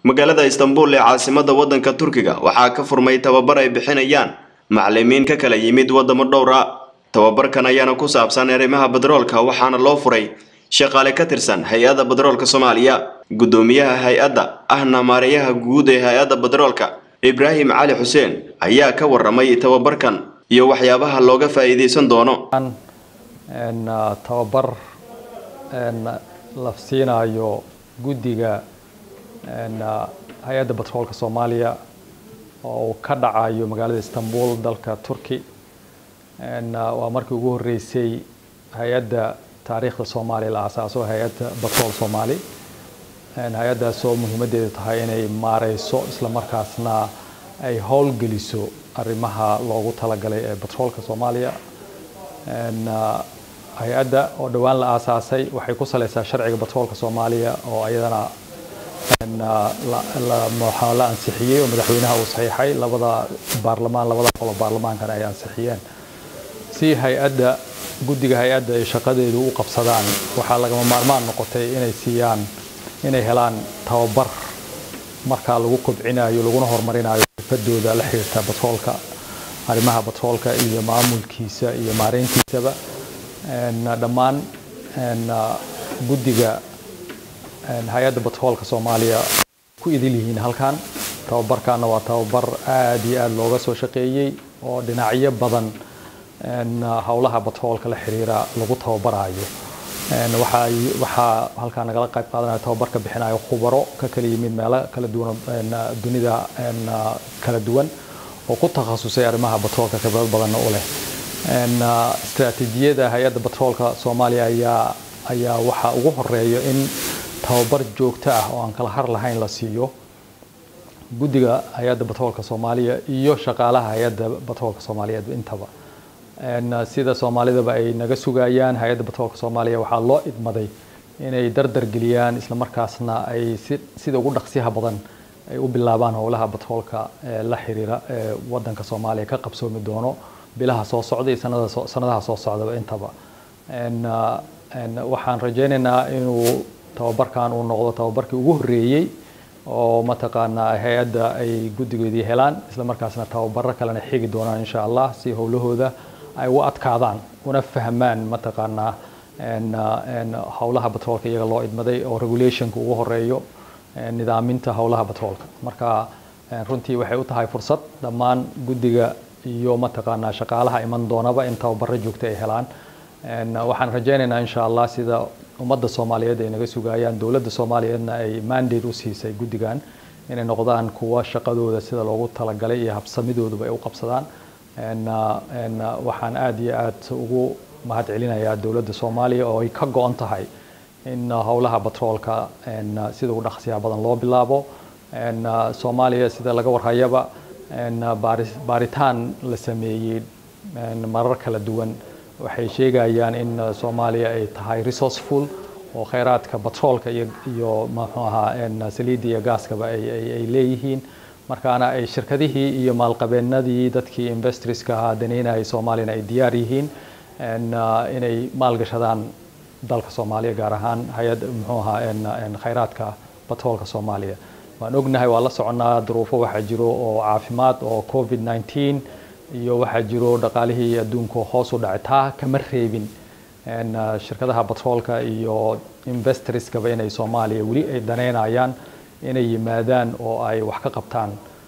magaalada istanbul ee caasimada waddanka turkiga waxaa ka furmay tababar ay bixinayaan macalimiin ka kala yimid waddamo dhowra tababarkan ayaana ku saabsan arrimaha batroolka waxaana loo furay shaqaale ka tirsan hay-adda batroolka soomaaliya guddoomiyaha hay-adda ahna maareeyaha guud ee hay-adda batroolka ibraahim cali xuseen ayaa ka waramay tababarkan iyo waxyaabaha looga faa'iidaysan doono tababar la siinayo guddiga hay-adda batroolka soomaaliya oo uu ka dhacayo magaalada istanbul dalka turki waa markii ugu horeysay hay-adda taariikhda soomaaliya la aasaaso hay-adda batrool soomaali hay-addaasoo muhiimaddeedu tahay inay maareyso islamarkaasna ay howlgeliso arrimaha loogu talagalay ee batroolka soomaaliya hay-adda oo dhowaan la aasaasay waxay ku saleysaa sharciga batroolka soomaaliya oo ayadana la ansixiyey oo madaxweynaha uu saxiixay labada baarlamaan labada qolo baarlamaankana ay ansixiyeen si hay-adda guddiga hay-adda ay shaqadeedu u qabsadaan waxaa lagama maarmaan noqotay inay siiyaan inay helaan tababar markaa lagu kobcinayo laguna horumarinayo xirfadooda la xiriirta batroolka arrimaha batroolka iyo maamulkiisa iyo maareyntiisaba dhammaan guddiga hay-adda batroolka soomaaliya ku idil yihiin halkan tababarkaana waa tababar aada iyo aada looga soo shaqeeyey oo dhinacyo badan howlaha batroolka la xiriira lagu tababarayo waxaa halkaa nagala qayb qaadanaya tababarka bixinayo khubaro ka kala yimid meelo kala duwan dunida kala duwan oo ku takhasusay arrimaha batroolka khibrad badanna u leh istaraatiijiyada hay-adda batroolka soomaaliya ayaa ayaa waxaa ugu horeeya in tababar joogto ah oo aan kala har lahayn la siiyo guddiga hay-adda batroolka soomaaliya iyo shaqaalaha hay-adda batroolka soomaaliyeed intaba sida soomaalidaba ay naga sugayaan hay-adda batroolka soomaaliya waxaa loo idmaday inay dardar geliyaan islamarkaasna ay sida ugu dhaqsiyaha badan ay u bilaabaan howlaha batroolka la xiriira ee wadanka soomaaliya ka qabsoomi doono bilaha soo socda iyo sanadaha soo socdaba intaba waxaan rajaynaynaa inuu tababarkan uu noqdo tababarkii ugu horeeyey oo mataqaanaa hay-adda ay guddigoodii helaan islamarkaasna tababaro kalena xigi doonaan insha allah si howlahooda ay u adkaadaan una fahmaan mataqaanaa howlaha batroolka iyaga loo idmaday oo regulationka ugu horeeyo nidaaminta howlaha batroolka marka runtii waxay u tahay fursad dhammaan guddiga iyo mataqaanaa shaqaalaha iman doonaba in tababaro joogta ay helaan waxaan rajaynaynaa insha allah sida ummadda soomaaliyeed ay naga sugayaan dowladda soomaaliyeedna ay mandate u siisay guddigan inay noqdaan kuwa shaqadooda sida loogu talagalay iyo habsamidooduba ay u qabsadaan waxaan aada iyo aad ugu mahad celinayaa dowladda soomaaliya oo ay ka go-on tahay in howlaha batroolka sida ugu dhaqsiyaha badan loo bilaabo soomaaliya sida laga warhayaba baaritaan la sameeyey marar kala duwan waxay sheegayaan in soomaaliya ay tahay resourceful oo kheyraadka batroolka iyo muxuu ahaa saliidda iyo gaaskaba ay leeyihiin markaana ay shirkadihii iyo maalqabeenadii dadkii investorska ahaa daneynayay soomaaliyana ay diyaar yihiin inay maalgashadaan dalka soomaaliya gaar ahaan hay-ad muxuu ahaa kheyraadka batroolka soomaaliya waan ognahay waa la soconaa duruufo waxaa jiro oo caafimaad oo covid 19 iyo waxaa jiro dhaqaalihii adduunka hoos u dhacay taa kama reebin shirkadaha batroolka iyo investorskaba inay soomaaliya weli ay daneynayaan inay yimaadaan oo ay wax ka qabtaan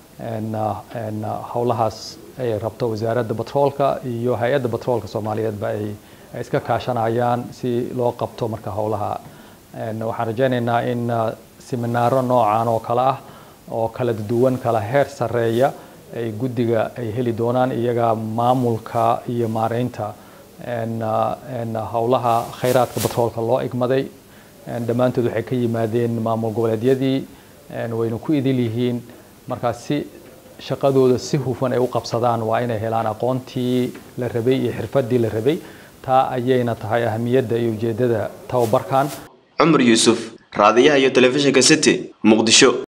howlahaas ay rabto wasaaradda batroolka iyo hay-adda batroolka soomaaliyeedba ay iska kaashanayaan si loo qabto marka howlaha waxaan rajaynaynaa in seminaaro noocan oo kale ah oo kala duwan kala heer sareeya ay guddiga ay heli doonaan iyaga maamulka iyo maareynta howlaha kheyraadka batroolka loo igmaday dhammaantood waxay ka yimaadeen maamul goboleedyadii wayna ku idil yihiin markaas si shaqadooda si hufan ay u qabsadaan waa inay helaan aqoontii la rabay iyo xirfadii la rabay taa ayayna tahay ahamiyadda iyo ujeedada tababarkan cumar yuusuf raadiyaha iyo telefishinka city muqdisho